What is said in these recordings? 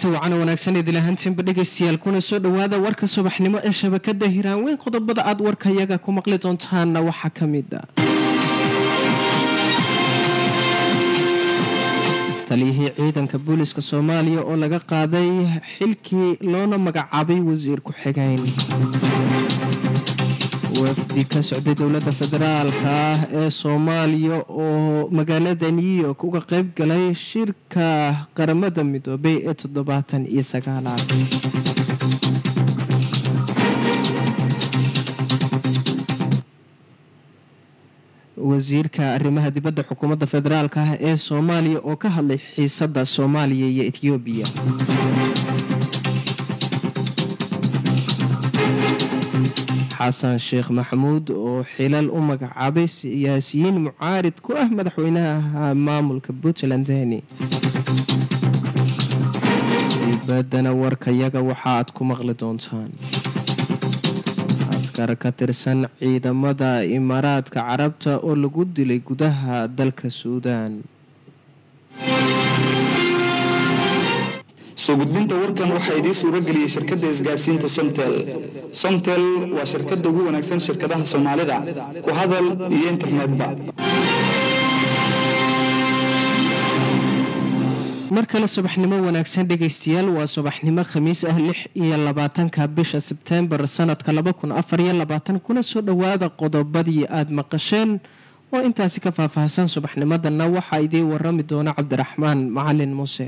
kulanti wacan wanaagsan idil ahaantiinba dhegaystayaal kuna soo dhowaada warka subaxnimo ee shabakada hiraanweyn qodobada aad warkayaga ku maqli doontaanna waxaa ka mid a taliyihii ciidanka booliska soomaaliya oo laga qaaday xilkii loona magacaabay wasiir ku-xigeyn wafdi ka socday dowladda federaalka ah ee soomaaliya oo magaalada new york uga qeyb galay shirka qaramada midoobay ee toddobaatan iyo sagaalaad wasiirka arrimaha dibadda xukuumadda federaalk ah ee soomaaliya oo ka hadlay xiisadda soomaaliya iyo ethoobiya xasan sheekh maxamuud oo xilal u magacaabay siyaasiyiin mucaarid ku ah madaxweynaha maamulka puntland deni dibaddana warkayaga waxa aad ku maqli doontaan askar ka tirsan ciidamada imaaraadka carabta oo lagu dilay gudaha dalka suudaan soo gudbinta warkan waxaa idiin suura geliyey shirkadda isgaadhsiinta somtel somtel waa shirkadda ugu wanaagsan shirkadaha soomaalida ku hadal iyo internetba mar kale subaxnimo wanaagsan dhegaystayaal waa subaxnimo khamiis ah lix iyo labaatanka bisha sebtembar sanadka laba kun afar iyo labaatan kuna soo dhowaada qodobadii aada maqasheen oo intaasi ka faahfaahsan subaxnimadana waxaa idiin warami doona cabdiraxmaan macalin muuse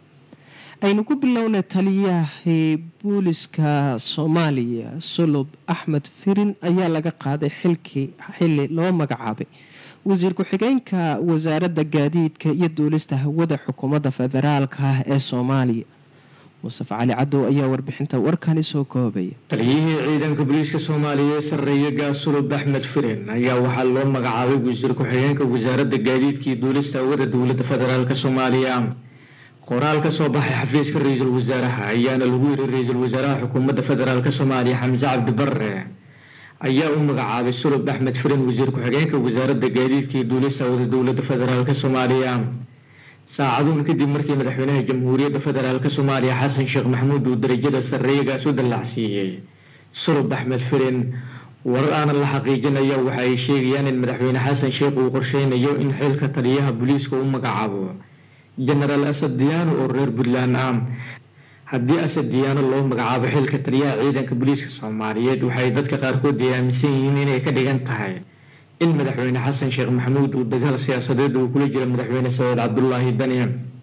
aynu ku bilownay taliyahii booliska soomaaliya sulub axmed firin ayaa laga qaaday xilkii xili loo magacaabay wasiir ku-xigeenka wasaaradda gaadiidka iyo duulista hawada xukuumadda federaalka ah ee soomaaliya mustafa cali cadow ayaa warbixinta warkani soo koobaya taliyihii ciidanka booliiska soomaaliya ee sarreeye gaasulub axmed firin ayaa waxaa loo magacaabay wasiir ku-xigeenka wasaaradda gaadiidka iyo duulista hawada dowladda federaalk soomaaliya qoraal ka soo baxay xafiiska ra-iisul wasaaraha ayaana lagu yiri ra-iisul wasaaraha xukuumadda federaalk soomaaliya xamse cabdi barre ayaa u magacaabay sulub axmed firin wasiir ku-xigeenka wasaaradda gaadiidka iyo duulista hawada dowladda federaalk soomaaliya saacaduun kadib markii madaxweynaha jamhuuriyadda federaalk soomaaliya xasan sheekh maxamuud uu darajada sarreeyagaas u dallacsiiyey sulub axmed firin warar aanan la xaqiijinaya waxa ay sheegayaan in madaxweyne xasan sheekh uu qorsheynayo in xilka taliyaha booliiska u magacaabo jenaraal asad diyaano oo reer puntland ah haddii asad diyaano loo magacaabo xilka taliyaha ciidanka booliiska soomaaliyeed waxay dadka qaarkood ay aaminsan yihiin inay ka dhigan tahay in madaxweyne xasan sheekh maxamuud uu dagaal siyaasadeed uu kula jiro madaxweyne saciid cabdulaahi dani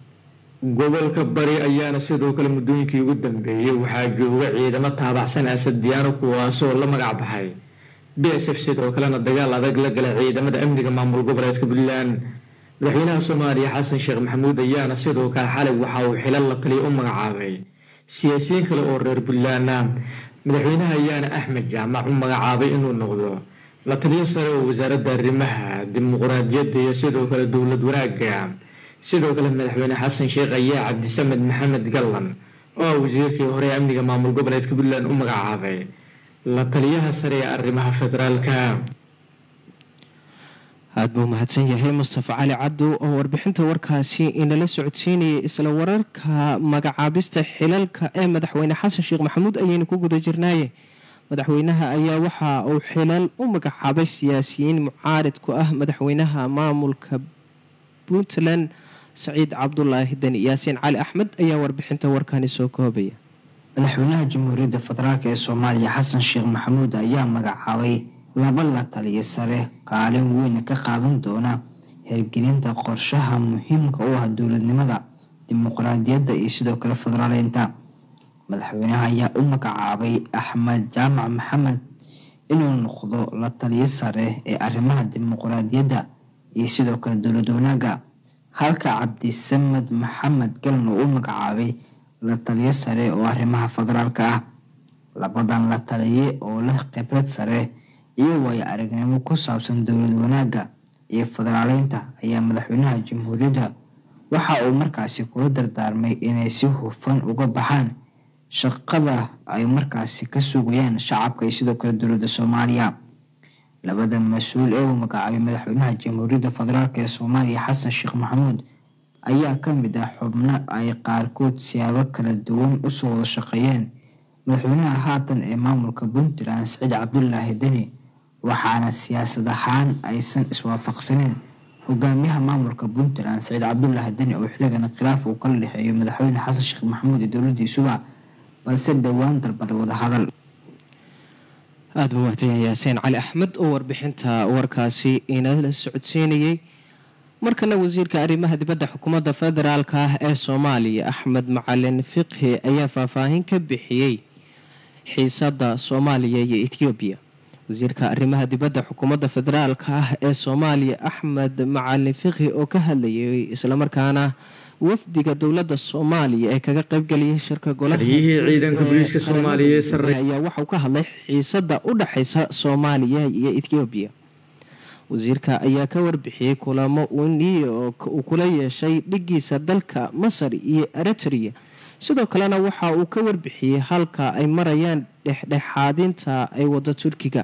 gobolka bari ayaana sidoo kale muddooyinkii ugu dambeeyey waxaa jooga ciidamo taabacsan asad diyaano kuwaasoo la magac baxay b s f sidoo kalena dagaal adag la gala ciidamada amniga maamul goboleedka puntland madaxweynaha soomaaliya xasan sheekh maxamuud ayaana sidoo kale xalay waxa uu xilal la taliya u magacaabay siyaasiyiin kale oo reer puntland ah madaxweynaha ayaana axmed jaamac u magacaabay inuu noqdo la taliyo sare oo wasaaradda arrimaha dimuqraadiyadda iyo sidoo kale dowlad wanaagga sidoo kale madaxweyne xasan sheekh ayaa cabdisamed maxamed gallan oo ah wasiirkii hore ee amniga maamul goboleedka puntland u magacaabay la taliyaha sare ee arrimaha federaalka aada buu mahadsan yahay mustafa cali cadow oo warbixinta warkaasi inala socodsiinayay isla wararka magacaabista xilalka ee madaxweyne xasan sheekh maxamuud ayaynu ku guda jirnaaye madaxweynaha ayaa waxa uu xilal u magacaabay siyaasiyiin mucaarid ku ah madaxweynaha maamulka puntland saciid cabdulaahi deni yaasiin cali axmed ayaa warbixinta warkani soo koobaya madaxweynaha jamhuuriyadda federaalk ee soomaaliya xasan sheekh maxamuud ayaa magacaabay laba la taliya sare kaalin weyn ka qaadan doona hirgelinta qorshaha muhiimka u ah dowladnimada dimuqraadiyadda iyo sidoo kale federaaleynta madaxweynaha ayaa u magacaabay axmed jaamac maxamed inuu noqdo la taliyo sare ee arrimaha dimuqraadiyadda iyo sidoo kale dowlad wanaaga halka cabdisamed maxamed galan oo u magacaabay la taliyo sare oo arrimaha federaalka ah labadan la taliye oo leh khibrad sare iyo waayo aragnimo ku saabsan dowlad wanaagga iyo federaaleynta ayaa madaxweynaha jamhuuriyadda waxa uu markaasi kula dardaarmay inay si hufan uga baxaan shaqada ay markaasi ka sugayaan shacabka iyo sidoo kale dowladda soomaaliya labada mas-uul ee uu magacaabay madaxweynaha jamhuuriyadda federaalk ee soomaaliya xasan sheekh maxamuud ayaa ka mid ah xubno ay qaarkood siyaabo kala duwan usoo wada shaqeeyeen madaxweynaha haatan ee maamulka puntland siciid cabdulaahi deni waxaana siyaasad ahaan aysan iswaafaqsaneyn hogaamiyaha maamulka puntland siciid cabdulaahi deni oo xilligan khilaaf uu kala dhexeeyo madaxweyne xasan sheekh maxamuud iyo dowladiisuba balse dhowaan dalbada wadahadal aada buu mahadsan yaaseen cali axmed oo warbixinta warkaasi inala socodsiinayay markana wasiirka arrimaha dibadda xukuumadda federaalka ah ee soomaaliya axmed macalin fiqhi ayaa faahfaahin ka bixiyey xiisada soomaaliya iyo ethoobiya wasiirka arrimaha dibadda xukuumadda federaalka ah ee soomaaliya axmed macalin fiqhi oo ka hadlayay islamarkaana wafdiga dowladda soomaaliya ee kaga qaybgeliyay shirka taliyihii ciidanka booliiska soomaaliya ee sarre ayaa waxauu ka hadlay xiisada u dhexeysa soomaaliya iyo ethoobiya wasiirka ayaa ka warbixiyey kulamo uu new york uu kula yeeshay dhigiisa dalka masar iyo eritrea sidoo kalena waxa uu ka warbixiyey halka ay marayaan dhexdhexaadinta ay wado turkiga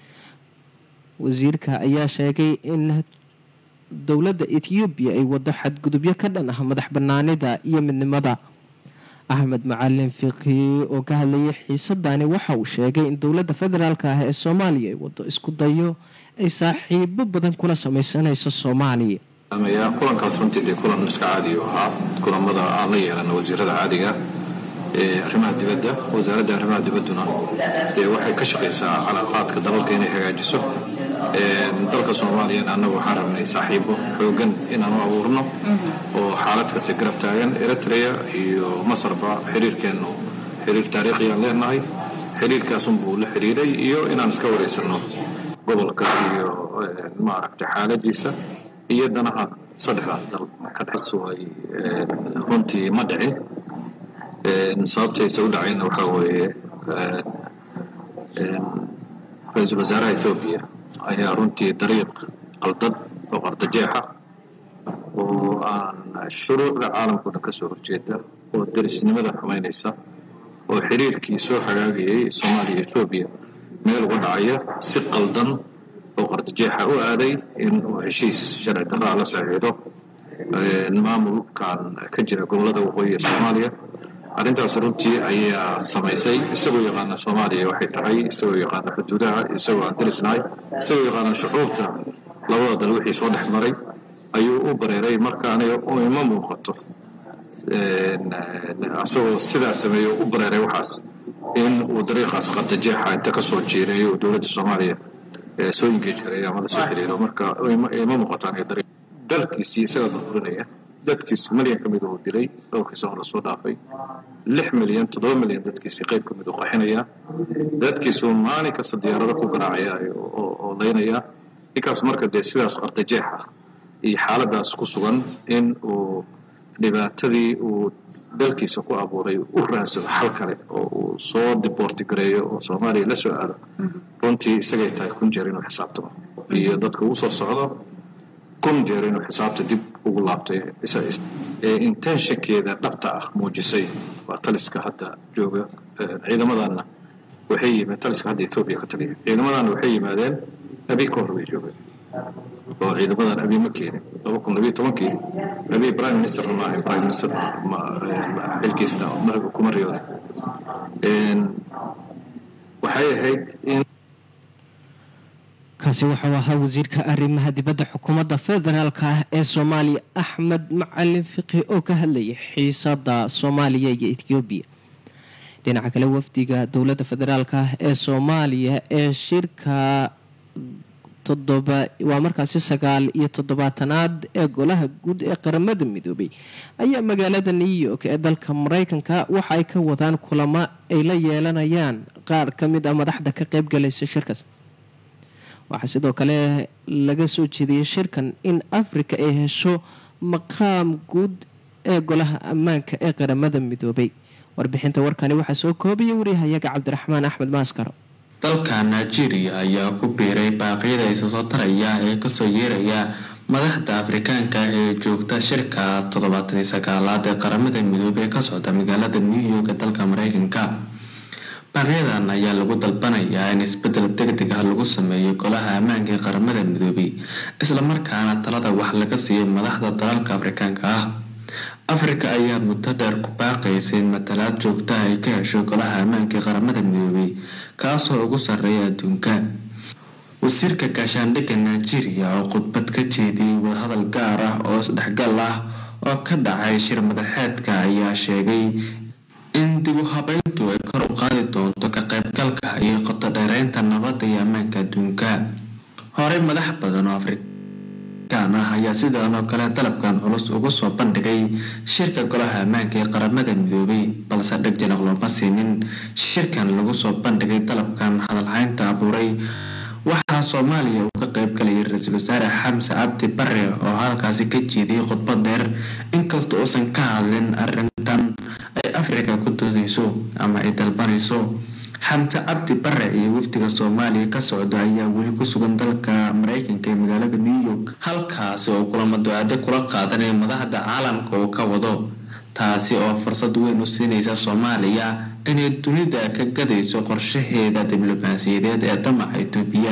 wasiirka ayaa sheegay in dowladda ethoobiya ay wado xadgudubyo ka dhan ah madax banaanida iyo midnimada axmed macalin fiqhi oo ka hadlayay xiisadani waxa uu sheegay in dowladda federaalk ah ee soomaaliya ay wado isku dayo ay saaxiibo badan kula sameysanayso soomaaliya kulankaas runtii dee kulan iska caadi u ahaa kulamada aan la yeelana wasiirada caadiga ee arrimaha dibadda wasaaradda arrimaha dibadduna dee waxay ka shaqaysaa calaaqaadka dalalka inay hagaajiso dalka soomaaliyana annagu waxaan rabnay saaxiibo xoogan inaan u abuurno oo xaalad kasta garab taagan eritrea iyo masarba xiriirkeennu xiriir taariikhiyaan leenahay xiriirkaasunbuu la xiriiray iyo inaan iska wareysano gobolka iyo maaragtay xaaladiisa iyo danaha saddexdaas dal ka dhexsu ay runtii ma dhicin sababtaysa u dhacayna waxaa weeye ra-iisul wasaaraha ethoobiya ayaa runtii dariiq qaldad oo qardajeexa oo aan shuruucda caalamkao dhan ka soo horjeeda oo derisnimada xumaynaysa oo xiriirkii soo hagaagayay soomaaliya ethoobiya meel uga dhacaya si qaldan oo qardajeexa u aaday in uu heshiis sharci darraa la saxiixdo maamulkan ka jira gobolada waqooyi ee soomaaliya arrintaas runtii ayaa samaysay isagoo yaqaana soomaaliya waxay tahay isagoo yaqaana xuduudaha isagoo aan derisnahay isagoo yaqaana shucuubta labada dal wixii soo dhex maray ayuu u bareeray marka aniga ima muuqato isagoo sidaas sameeyo u bareeray waxaas in uu dariiqaas qardajeexa inta kasoo jiireeyo oo dowladda soomaaliya soo ingeej gareeyo ama lasoo xiriiro marka ima muuqato aniga dariiq dalkiisii isagaa burburinaya dadkiis milyan ka mid uu dilay dhowrkii sano lasoo dhaafay lix milyan toddoba milyan dadkiisi qayb ka mid uu qaxinaya dadkiisuu maalin kasta diyaarado ku garaacaya oo laynaya ninkaas marka dee sidaas qardajeexa iyo xaaladaas ku sugan in uu dhibaatadii uu dalkiisa ku abuuray u raansado xal kale oo uu soo diboorti gareeyo oo soomaaliya la soo aado runtii isagay tahay kun jeer inuu xisaabtamo iyo dadka uu soo socdo kun jeer inuu xisaabta dib ugu laabtay intenshankeeda dhabta ah muujisay waa taliska hadda jooga ciidamadanna waxay yimid taliska hadda etoobiya ka taliya ciidamadanna waxay yimaadeen abi ka hor bay joogeen oo ciidamadan abi ma keenin laba kun labiyo tobankii abi prime minister ma ahayn prime minister xilkiisna kuma riyoonin waxay ahayd in kaasi wuxuu ahaa wasiirka arrimaha dibadda xukuumadda federaalk ah ee soomaaliya axmed macalin fiqhi oo ka hadlayay xiisada soomaaliya iyo ethoobiya dhinaca kale wafdiga dowladda federaalk ah ee soomaaliya ee shirka todoba waa markaasi sagaal iyo toddobaatanaad ee golaha guud ee qaramada midoobay ayaa magaalada new york ee dalka mareykanka waxa ay ka wadaan kulamo ay la yeelanayaan qaar ka mid ah madaxda ka qeybgalaysa shirkaas waxaa sidoo kale laga soo jeediyey shirkan in africa ay hesho maqaam guud ee golaha ammaanka ee qaramada midoobay warbixinta warkani waxaa soo koobaya wariyahayaga cabdiraxmaan axmed maaskaro dalka nigeria ayaa ku biiray baaqyada isa soo taraya ee kasoo yeeraya madaxda afrikaanka ee joogta shirka toddobaatan iyo sagaalaad ee qaramada midoobey ee ka socda magaalada new york ee dalka mareykanka baaqyadan ayaa lagu dalbanayaa in isbedel deg deg ah lagu sameeyo golaha ammaanka ee qaramada midoobey islamarkaana talada wax laga siiyo madaxda dalalka afrikaanka ah afrika ayaa muddo dheer ku baaqaysa in matalaad joogtaha ay ka hesho golaha ammaanka ee qaramada midoobay kaasoo ugu sarreeya adduunka wasiirka gaashaandhigga nigeria oo khudbad ka jeediyey wadahadal gaar ah oo isdhexgal ah oo ka dhacay shir madaxeedka ayaa sheegay in dib u habeyntu ay kor u qaadi doonto ka qaybgalka iyo qoto dheereynta nabadda iyo ammaanka adduunka horey madax badan oo afrikaan ah ayaa sidan oo kale dalabkan culus ugu soo bandhigay shirka golaha ammaanka ee qaramada midoobay balse dheg janaq looma siinin shirkan lagu soo bandhigay dalabkan hadalhaynta abuuray waxaa soomaaliya uu ka qayb galayay ra-iisul wasaare xamse cabdi bare oo halkaasi ka jeediyey khudbad dheer inkasta uusan ka hadlin arrintan ay afrika ku doodeyso ama ay dalbanayso xamse cabdi bare iyo wafdiga soomaaliya ka socda ayaa weli ku sugan dalka mareykanka ee magaalada new york halkaasi oo kulamo ducade kula qaadanaya madaxda caalamka uu ka wado taasi oo fursad weyn u siinaysa soomaaliya inay dunida ka gadayso qorshaheeda diblomaasiyadeed ee damaca itoobiya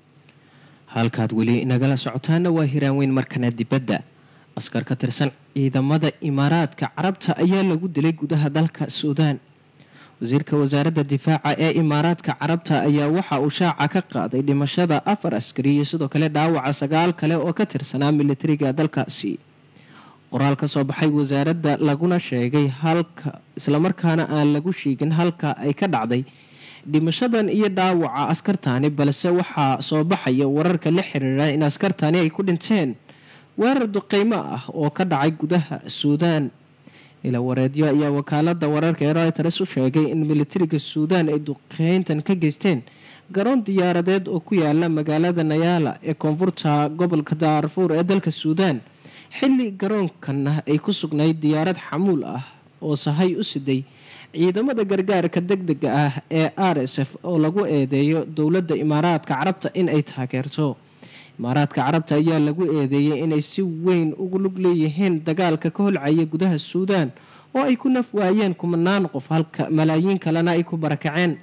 halkaad weli nagala socotaana waa hiraanweyn markana dibadda askar ka tirsan ciidamada imaaraadka carabta ayaa lagu dilay gudaha dalka suudaan wasiirka wasaaradda difaaca ee imaaraadka carabta ayaa waxa uu shaaca ka qaaday dhimashada afar askari iyo sidoo kale dhaawaca sagaal kale oo ka tirsanaa militariga dalkaasi qoraal ka soo baxay wasaaradda laguna sheegay halka islamarkaana aan lagu sheegin halka ay ka dhacday dhimashadan iyo dhaawaca askartaani balse waxaa soo baxaya wararka la xiriira in askartaani ay ku dhinteen weerar duqeymo ah oo ka dhacay gudaha suudaan ila wareedyo ayaa wakaalada wararka ee reuters u sheegay in militariga suudaan ay duqeyntan ka geysteen garoon diyaaradeed oo ku yaala magaalada nayaala ee koonfurta gobolka daarfuur ee dalka suudaan xilli garoonkana ay ku sugnayd diyaarad xamuul ah oo sahay u siday ciidamada gargaarka deg dega ah ee r s f oo lagu eedeeyo dowladda imaaraadka carabta in ay taageerto imaaraadka carabta ayaa lagu eedeeyay inay si weyn ugu lug leeyihiin dagaalka ka holcaya gudaha suudaan oo ay ku naf waayeen kumanaan qof halka malaayiin kalena ay ku barakaceen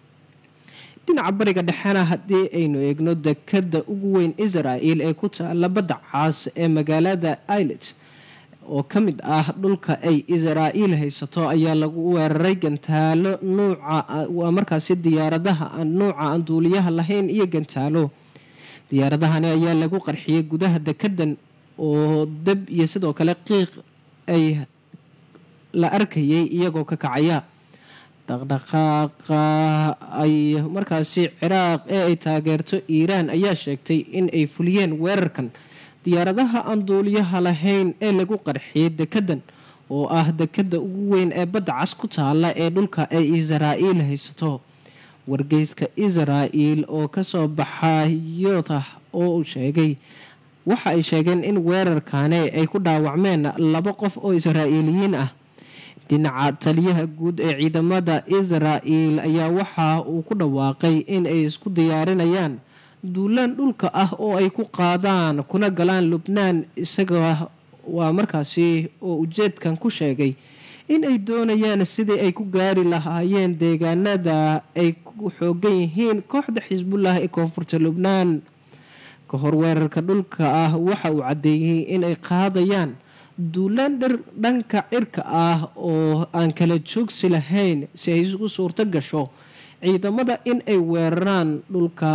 dhinaca bariga dhexena haddii aynu eegno dekada ugu weyn israel ee ku taala badda caas ee magaalada ilet oo ka mid ah dhulka ay israa'iil haysato ayaa lagu weeraray gantaalo nuuca waa markaasi diyaaradaha aan nuuca aan duuliyaha lahayn iyo gantaalo diyaaradahani ayaa lagu qarxiyay gudaha dekadan oo dab iyo sidoo kale qiiq ay la arkayay iyagoo ka kacaya dhaqdhaqaaqa ay markaasi ciraaq ee ay taageerto iiraan ayaa sheegtay in ay fuliyeen weerarkan diyaaradaha aan duuliyaha lahayn ee lagu qarxiyay dekadan oo ah dekada ugu weyn ee badda cas ku taala ee dhulka ay israa'iil haysato wargeyska israel oo kasoo baxa yotah oo uu sheegay waxa ay sheegeen in weerarkaani ay ku dhaawacmeen laba qof oo israa'iiliyiin ah dhinaca taliyaha guud ee ciidamada israel ayaa waxa uu ku dhawaaqay in ay isku diyaarinayaan duulaan dhulka ah oo ay ku qaadaan kuna galaan lubnaan isaga waa markaasi oo ujeedkan ku sheegay in ay doonayaan sidii ay ku gaari lahaayeen deegaanada ay ku xoogan yihiin kooxda xisbullah ee koonfurta lubnaan ka hor weerarka dhulka ah waxa uu caddeeyey in ay qaadayaan duulaan dhir dhanka cirka ah oo aan kala joogsi lahayn si ay isugu suurto gasho ciidamada in ay weeraraan dhulka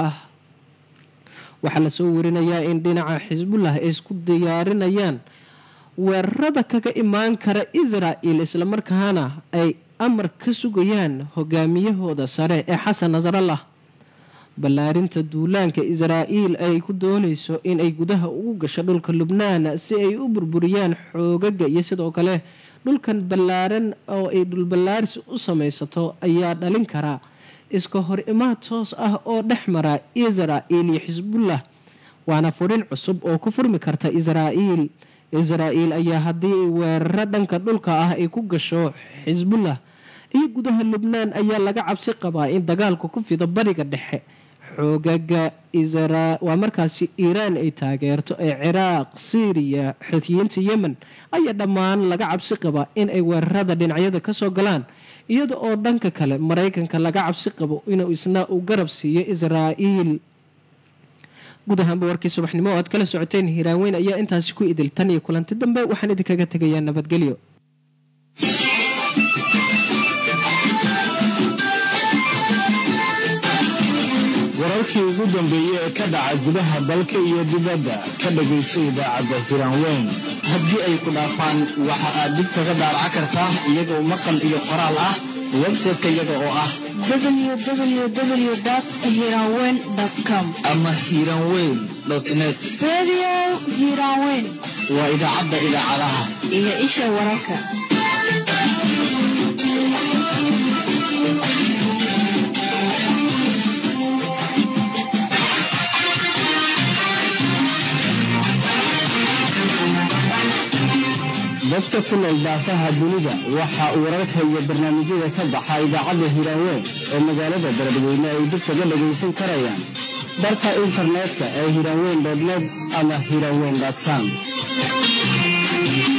waxaa lasoo warinayaa in dhinaca xisbullah ay isku diyaarinayaan weerarada kaga imaan kara israel islamarkaana ay amar ka sugayaan hogaamiyahooda sare ee xasan nasrallah ballaarinta duulaanka israa'iil ay ku doonayso in ay gudaha ugu gasho dhulka lubnaan si ay u burburiyaan xoogaga iyo sidoo kale dhulkan ballaaran oo ay dhulballaarsi u samaysato ayaa dhalin karaa iska hor imaad toos ah oo dhex mara israa'iil iyo xisbullah waana furin cusub oo ku furmi karta israa'iil israa'iil ayaa haddii weeraro dhanka dhulka ah ay ku gasho xisbullah iyo gudaha lubnaan ayaa laga cabsi qabaa in dagaalku ku fido bariga dhexe xoogaga waa markaasi iiraan ay taageerto ee ciraaq syriya xutiyiinta yemen ayaa dhammaan laga cabsi qabaa in ay weerarada dhinacyada kasoo galaan iyada oo dhanka kale maraykanka laga cabsi qabo inuu isna uu garab siiyo israa'iil guud ahaanba warkii subaxnimo oo aad kala socoteen hiiraaweyn ayaa intaasi ku idil tan iyo kulanti dambe waxaan idinkaga tegayaa nabadgelyo wararkii ugu dambeeyey ee ka dhaca gudaha dalka iyo dibadda ka dhagayso idaacadda hiraanweyn haddii ay ku dhaafaan waxa aad dib kaga daaraca kartaa iyagoo maqal iyo qoraal ah website-ka iyaga oo ah www.hiranweyn.com ama hiranweyn net Radio Hiranweyn waa idaacadda idaacadaha iyo isha wararka. dadka ku nool daafaha dunida waxa uu wararka iyo barnaamijyada ka baxa idaacadda hiraanweyn ee magaalada beledweyne ay dib kaga dhagaysan karayaan barka internetka ee hiraanweyn net ama hiraanweyn com